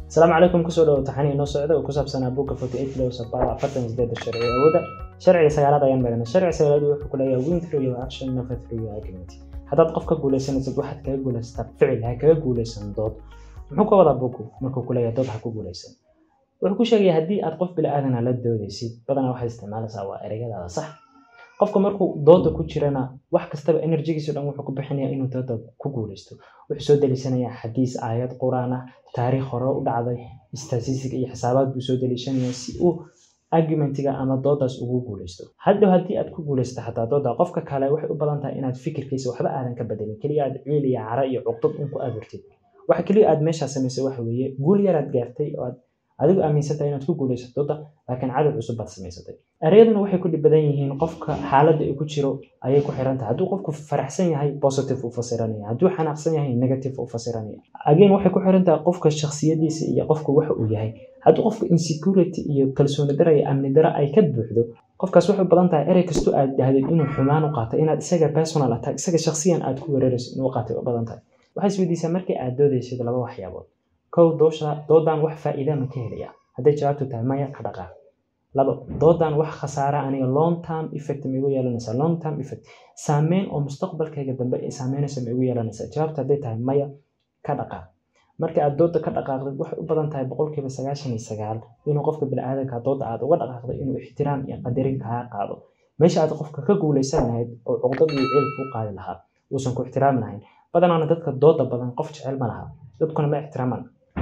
asalaamu calaykum kusoo dhawo taxani inoo socda oo ku saabsanaa buugga forty eight laws of power afartan sideeda sharci awooda sharciga sagaalaad ayaan marana sharciga sagaalaad wuxuu ku leeyahay win through your action never through your argument haddaad qof ka guuleysanaysid waxaad kaga guulaysataa ficil ha kaga guuleysan dood muxuu ka wadaa buuggu markuu ku leeyahay dood ha ku guuleysan wuxuu ku sheegaya haddii aad qof bilaaadana la doodaysid badanaa waxaad isticmaalaysaa waa ereyadaada sax qofka markuu dooda ku jirana wax kastaba enerjigiiso dhan wuxuu ku bixinaya inuu dooda ku guuleysto wuxuu soo deliishanayaa xadiis aayad quraan ah taariikh hore u dhacday statistic iyo xisaabaad buu soo deliishanaya si uu argumentiga ama doodaas ugu guuleysto hadhow haddii aad ku guuleysto xataa dooda qofka kale waxay u badan tahay inaad fikirkiisa waxba aadan ka bedelin keliya aad ciil iyo cara iyo cuqdad un ku abuurtid waxa keliya aad meeshaa samaysay waxa weeye guul yaraad gaartay oo aad adigu aaminsantahay inaad ku guuleysato dooda laakiin cadow cusub baad samaysatay ereyaduna waxay ku dhib badan yihiin qofka xaaladda uu ku jiro ayay ku xiran tahay hadduu qofku faraxsan yahay positive u fasiranaya hadduu xanaaqsan yahay negative u fasiranaya again waxay ku xiran tahay qofka shakhsiyadiisa iyo qofka waxa uu yahay hadduu qofka insecurity iyo kalsooni dara iyo amni dara ay ka buuxdo qofkaas waxay badan tahay erey kastoo aad dhahdid inuu xumaan u qaato inaad isaga personal attack isaga shakhsiyan aad ku weerarayso inuu qaatay u badan tahay waxay isweydiisaa markii aad doodaysid laba waxyaabood kow doosha doodan wax faa'iida ma ka helaya hadday jawaabtu tahay maya ka dhaqaaq labo doodan wax khasaara aniga long term effect ma igu yeelanaysaa long term effect saameyn oo mustaqbalkayga dambe ay saameynaysa ma igu yeelanaysaa jawaabtu hadday tahay maya ka dhaqaaq marka aad dooda ka dhaqaaqdid waxay u badan tahay boqolkiiba sagaashan iyo sagaal inuu qofka biniaadanka dooda aad uga dhaqaaqday inuu ixtiraam iyo qadarin kaa qaado meesha aad qofka ka guuleysan lahayd oo cuqdad iyo ciil kuu qaadi lahaa uusan ku ixtiraami lahayn badanaana dadka dooda badan qof jecel ma laha dadkuna ma ixtiraamaan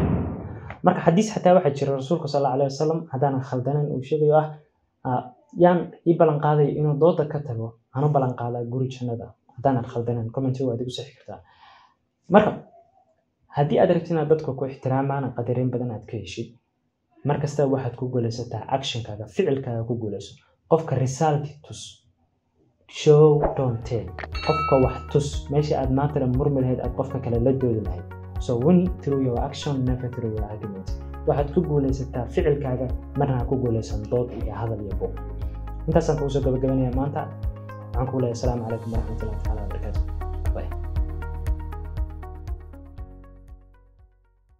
marka xadiis xataa waxaa jira rasuulka sal alla alih wasalam haddaanan khaldanayn uu sheegayo ah yaan ii ballan qaadayo inuu dooda ka tago aanu ballan qaadaa guri jannada haddaanan khaldanayn commenty waad igu sixi kartaa marka haddii aad rabtid inaad dadka ku ixtiraamaan qadarin badan aad ka heshid markasta waxaad ku guulaysataa actionkaaga ficilkaaga ku guulayso qofka result tus show don't tell qofka wax tus meesha aad maantana murmi lahayd aad qofka kale la doodi lahayd so win through your action never through your argument waxaad ku guulaysataa ficilkaaga marna ha ku guulaysan dood iyo hadal iyo buuq intaasaan kugu soo gabagabanaya maanta waxaan kugu leeyahay asalaamu calaykum waraxmatullahi taala wabarakaatu